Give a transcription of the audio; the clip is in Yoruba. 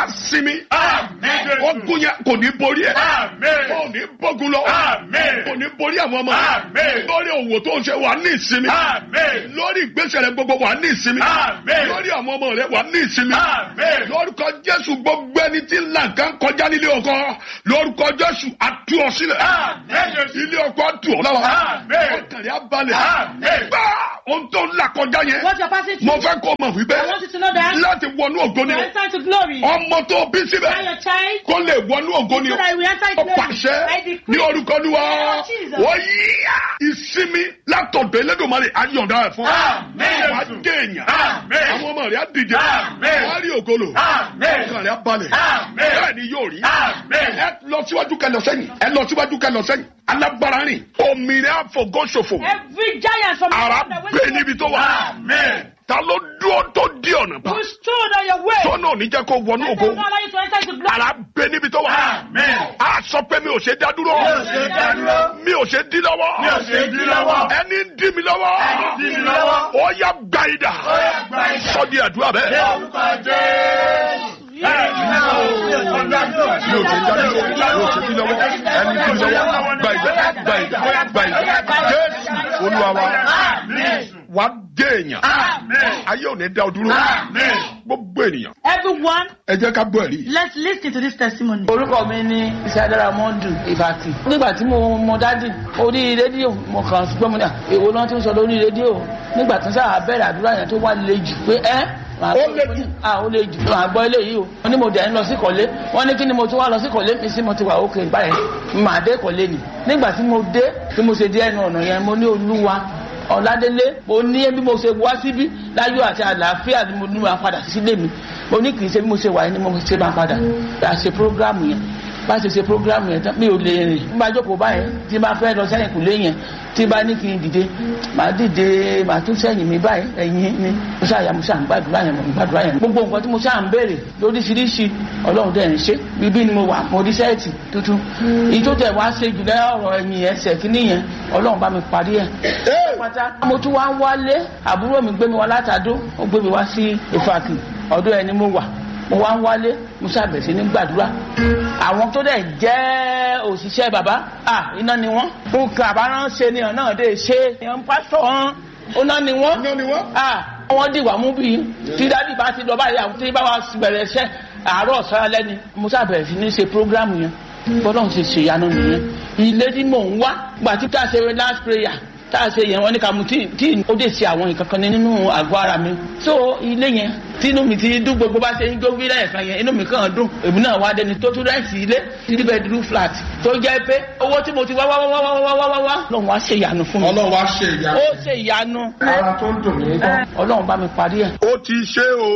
sinmi Àmín. ogun yẹn kò ní borí ẹ Àmín. kò ní bógun lọ Àmín. kò ní borí àwọn ọmọ Àmín. lórí òwò tó ń ṣe wà ní ìsinmi Àmín. lórí ìgbésẹ̀ rẹ gbogbo wà ní ìsinmi Àmín. lórí àwọn ọmọ rẹ wà ní ìsinmi Àmín. lórúkọ jésù gbogbo ẹni tí ń là nǹkan kọjá nílé ọkọ lórúkọ jésù àtú ọ sílẹ̀ Àmín, Jésù. ilé ọkọ àtú ọ lára Àmín. ọkàlẹ̀ abalẹ̀ Àmín. gbá ohun tó ń là kọjá yẹn What you're passing mo through, fẹ́ kó mọ̀ wípé I want you to know that láti wọnú ògo ni you o enter into glory. ọmọ tó bí Now síbẹ̀ your child, kó lè wọnú ògo ni so o that we enter ó into glory. pàṣẹ I ní decree. orúkọ Olúwa Lord Jesus. ó yíyá ìsinmi látọ̀dọ̀ Elédùmarè ayọ̀dá ẹ̀ fún Àmín, wàá Jésù. dèèyàn Àmín. àwọn ọmọ rẹ̀ á dìde Àmín. wàá rí ògolo Àmín. ọkàn rẹ̀ á balẹ̀ Àmín. bẹ́ẹ̀ ni yóò rí Àmín. ẹ lọ síwájú kẹlọ sẹ́yìn ẹ lọ síwájú kẹlọ sẹ́yìn alágbára rìn òmìnira àfọgọ́sọ̀fọ̀ Every giant from ara the gbé níbi tó wà Àmín. ta ló dúró tó di ọ̀nà pa who stood on your way. tọ́nà ò ní jẹ́ kó wọnú Let ògo them not allow you to enter into glory. ara gbé níbi tó wà Àmín. a sọ pé mi ò ṣe dá dúró Mi ò ṣe dá dúró. mi ò ṣe dí lọ́wọ́ Mi ò ṣe dí lọ́wọ́. ẹni ń dí mi lọ́wọ́ Ẹni dí mi lọ́wọ́. ó yá gba idà Ó yá gba idà. sọ di àdúrà Ní bẹ́ẹ̀. orúkọ Jésù. Ẹ̀yin náà ò mi ò ṣe dá dúró. mi ò ṣe dá dúró mi ò ṣe dí lọ́wọ́ ẹni dí mi lọ́wọ́ gba idà gba idà gba idà jésù olúwa wa Àmín. wà á dé èèyàn Àmín. ayé ò ní dá ọ dúró Àmín. gbogbo ènìyàn Everyone, ẹ jẹ́ ká gbọ́ ẹ̀rí. let's listen to this testimony. orúkọ mi ní ìṣàdára mọ́ndù ìfàkì nígbà tí mo mọ dádì orí rédíò mo kàn sí gbọ́mọdé èwo náà ti ń sọ lórí rédíò nígbà tí sáà bẹ̀rẹ̀ àdúrà yẹn tó wà lè jù pé ẹ́ màá Ó gbọ́- le jù. ah ó le jù màá gbọ́ eléyìí o wọ́n ní mo dẹ̀ ń lọ sí kọ́lé wọ́n ní kí ni mo tún wá lọ sí kọ́lé mi sí mo ti wà ókè báyìí màá dé kọ́lé ni nígbà tí mo dé tí mo ṣe dé ẹnu ọ̀nà yẹn mo ní olúwa ọ̀làdélé mo ní bí mo ṣe wá síbí láyọ̀ àti àlàáfíà ni mo ní máa padà sílé mi mo ní kì í ṣe bí mo ṣe wà yẹn ni mo ṣe máa padà a ṣe prógrámù yẹn bá ṣe ṣe prógrámù yẹn tán mi ò lè rìn nígbà jókòó báyẹn tí n bá fẹ́ lọ sẹ́yìn kùlé yẹn tí n bá ní kí n dìde màá dìde màá tún sẹ́yìn mi báyìí ẹ̀yìn ni mo ṣáàyà mo ṣáà ń gbàdúrà yẹn mo ń gbàdúrà yẹn gbogbo nǹkan tí mo ṣáà ń béèrè lóríṣiríṣi ọlọ́run dẹ̀ ń ṣe bíbí ni mo wà mo rí sẹ́ẹ̀tì tuntun èyí tó tẹ̀ wá ṣe jù lẹ́yìn ọ̀rọ̀ ẹ̀yìn ẹsẹ̀ kínní yẹn ọlọ́run bá mi parí ẹ̀ pátá mo tún wá ń wálé àbúrò mi gbé mi wá látàdó ó gbé mi wá sí ìfàkì ọ̀dọ̀ ẹni mo wà mo wá ń wálé mo ṣàbẹ̀ sí ní gbàdúrà àwọn tó dẹ̀ jẹ́ òṣìṣẹ́ bàbá à iná ni wọ́n nǹkan àbáránṣe ni ọ̀nà dé ṣe èèyàn pásítọ̀ wọn ọ̀nà ni wọ́n Iná ni wọ́n. à wọ́n dìwà mú bí tí dádì bá ti lọ báyìí àwọn tí bá wa bẹ̀rẹ̀ iṣẹ́ àárọ̀ ọ̀sán alẹ́ ni mo ṣàbẹ̀rẹ̀ sí ní ṣe prógrámù yẹn bọ́lọ́run ṣe ṣèyanu nìyẹn ilé tí mò ń wá gbà tí ká ṣe last prayer tá a ṣe yẹn wọn ní ká mu tí tí ó dé ṣe àwọn nǹkan kan nínú àgọ́ ara mi so ilé yẹn tínú mi ti dún gbogbo bá ṣe ń jó wílẹ̀ ẹ̀kan yẹn inú mi kàn dùn èmi náà wá dẹni tó tún rẹ́ǹtì ilé three bedroom flat tó jẹ́ pé owó tí mo ti wá wá wá wá wá wá wá wá lọ́run wá ṣe ìyanu fún mi ọlọ́run wá ṣe ìyá. ó ṣe ìyanu ara tó ń dùn mí. ọlọ́run bá mi parí ẹ̀. ó ti ṣe o